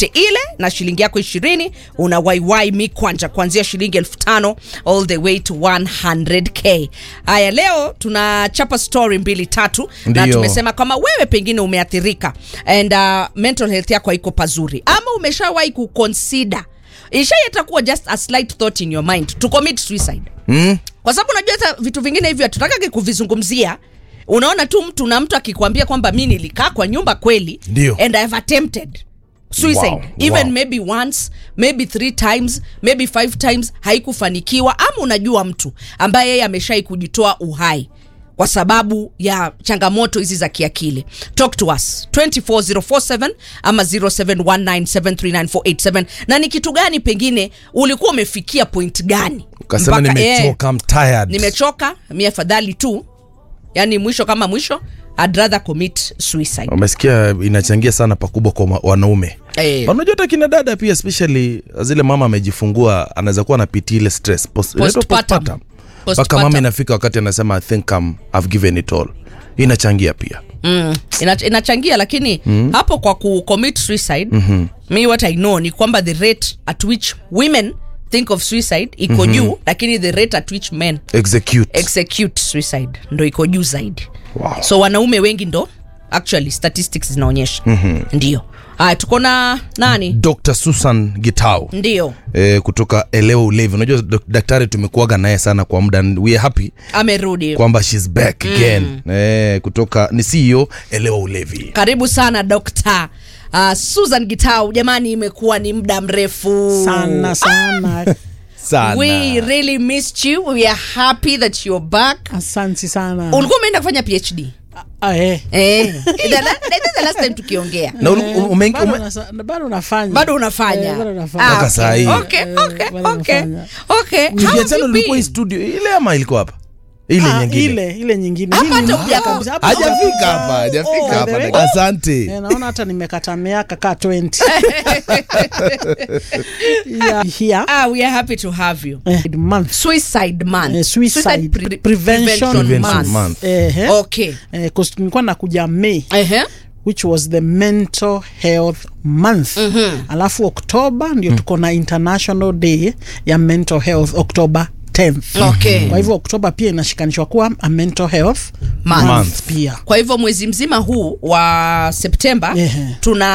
50 ile na shilingi yako 20 una waiwai mikwanja kuanzia shilingi elfu tano all the way to 100k haya leo tunachapa story mbili tatu na Ndio. tumesema kama wewe pengine umeathirika and uh, mental health yako haiko pazuri ama umeshawahi kuconsider ishaieta kuwa just a slight thought in your mind to commit suicide mm? kwa sababu unajua hata vitu vingine hivyo hatutakagi kuvizungumzia unaona tu mtu na mtu akikwambia kwamba mi nilikaa kwa nyumba kweli Ndio. and I've attempted suicide Wow, even wow. maybe once maybe three times maybe five times haikufanikiwa ama unajua mtu ambaye yeye ameshai kujitoa uhai kwa sababu ya changamoto hizi za kiakili talk to us 24047 ama 0719739487 na ni kitu gani pengine ulikuwa umefikia point gani ukasema Mpaka- eh, nimechoka I'm tired nimechoka mi afadhali tu yani mwisho kama mwisho I'd rather commit suicide umesikia inachangia sana pakubwa kwa ma- wanaume Eh. Na unajua hata kina dada pia especially zile mama amejifungua anaweza kuwa anapitia ile stress Post- inaitwa Postpartum. postpartum. mpaka Postpartum. mama inafika wakati anasema i think um, I've given it all inachangia pia mm. Ina, inachangia lakini mm. hapo kwa ku commit suicide mm-hmm. mi what i know ni kwamba the rate at which women think of suicide iko mm-hmm. juu lakini the rate at which men execute execute suicide ndo iko juu zaidi Wow. so wanaume wengi ndo actually statistics zinaonyesha mm-hmm. ndio haya tuko na nani dr susan gitau ndio eh, kutoka elewa ulevi unajua dok- daktari tumekuaga naye sana kwa muda and we are happy amerudi kwamba shes back again eh, kutoka ni ceo elewa ulevi karibu sana dokta uh, susan gitau jamani imekuwa ni muda mrefu sana sana sana we really missed you we are happy that you're back asanti sana ulikuwa umeenda kufanya phd Ah, eh. eh. the, la- the, the last time tukiongea na uli- ume- Bado ume- nasa- bado nafanya bado unafanya Eh, bado nafanya. Ah, Mpaka okay. saa hii. okay, Eh, okay, bado okay, nafanya. okay. How have tukiachana you ulikuwa hii been? studio ile ama ilikuwa hapa ile Ah, nyingine ile ile nyingine Hapa Hii ni hata mpya hujafika. kabisa. Hapa hajafika hujafika. hapa hajafika Oh, hapa by the way. asante Eh, naona hata nimekata miaka ka 20 yeah. here ah, we are happy to have you eh, month suicide month Eh, suicide pre- prevention Prevention month. month. eh, eh, okay eh, 'cause nilikuwa nakuja Mei Ehe. which was the mental health month mm-hmm. alafu oktoba ndio mm. tuko na international day ya mental health oktoba 10th Okay. kwa hivyo oktoba pia inashikanishwa kuwa a mental health Month. month pia kwa hivyo mwezi mzima huu wa septemba Ehe. tuna